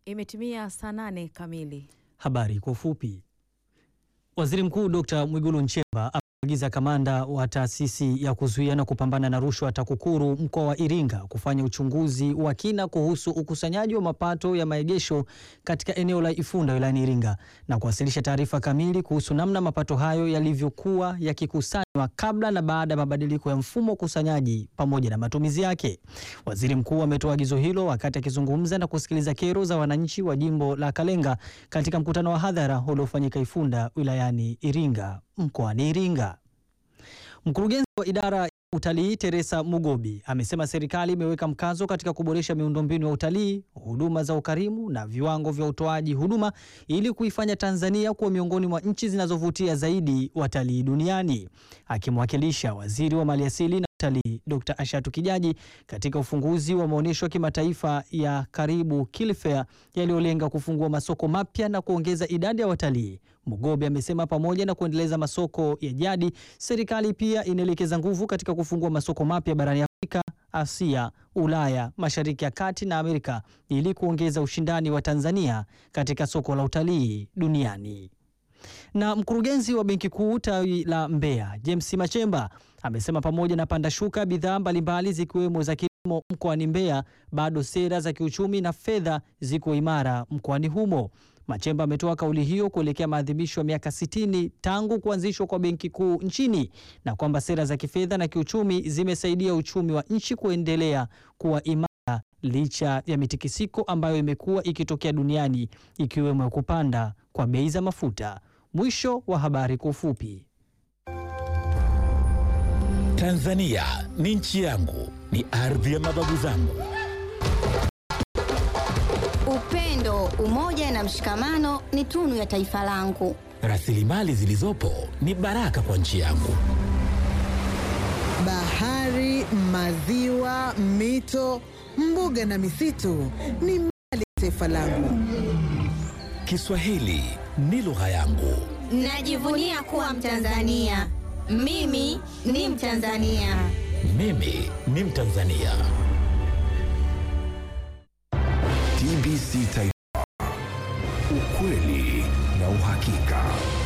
Imetimia saa nane kamili. Habari kwa ufupi. Waziri Mkuu Dr. Mwigulu Nchemba ameagiza kamanda wa taasisi ya kuzuia na kupambana na rushwa TAKUKURU mkoa wa Iringa kufanya uchunguzi wa kina kuhusu ukusanyaji wa mapato ya maegesho katika eneo la Ifunda wilayani Iringa na kuwasilisha taarifa kamili kuhusu namna mapato hayo yalivyokuwa yakikusanywa kabla na baada ya mabadiliko ya mfumo wa ukusanyaji pamoja na matumizi yake. Waziri Mkuu ametoa agizo hilo wakati akizungumza na kusikiliza kero za wananchi wa jimbo la Kalenga katika mkutano wa hadhara uliofanyika Ifunda wilayani Iringa mkoani Iringa. Mkurugenzi wa idara ya utalii Teresa Mugobi amesema serikali imeweka mkazo katika kuboresha miundombinu ya utalii, huduma za ukarimu na viwango vya utoaji huduma ili kuifanya Tanzania kuwa miongoni mwa nchi zinazovutia zaidi watalii duniani. Akimwakilisha waziri wa maliasili na utalii Dr. Ashatu Kijaji katika ufunguzi wa maonyesho ya kimataifa ya Karibu Kilfair yaliyolenga kufungua masoko mapya na kuongeza idadi ya watalii. Mugobe amesema pamoja na kuendeleza masoko ya jadi, serikali pia inaelekeza nguvu katika kufungua masoko mapya barani Afrika, Asia, Ulaya, Mashariki ya Kati na Amerika ili kuongeza ushindani wa Tanzania katika soko la utalii duniani. Na mkurugenzi wa Benki Kuu tawi la Mbeya, James Machemba amesema pamoja na panda shuka bidhaa mbalimbali zikiwemo za kilimo mkoani Mbeya, bado sera za kiuchumi na fedha ziko imara mkoani humo. Machemba ametoa kauli hiyo kuelekea maadhimisho ya miaka 60 tangu kuanzishwa kwa Benki Kuu nchini na kwamba sera za kifedha na kiuchumi zimesaidia uchumi wa nchi kuendelea kuwa imara licha ya mitikisiko ambayo imekuwa ikitokea duniani ikiwemo ya kupanda kwa bei za mafuta. Mwisho wa habari kwa ufupi. Tanzania ni nchi yangu, ni ardhi ya mababu zangu. Upendo, umoja na mshikamano ni tunu ya taifa langu. Rasilimali zilizopo ni baraka kwa nchi yangu. Bahari, maziwa, mito, mbuga na misitu ni mali ya taifa langu. Kiswahili ni lugha yangu. Najivunia kuwa Mtanzania. Mimi ni Mtanzania. Mimi ni Mtanzania. TBC Taifa, ukweli na uhakika.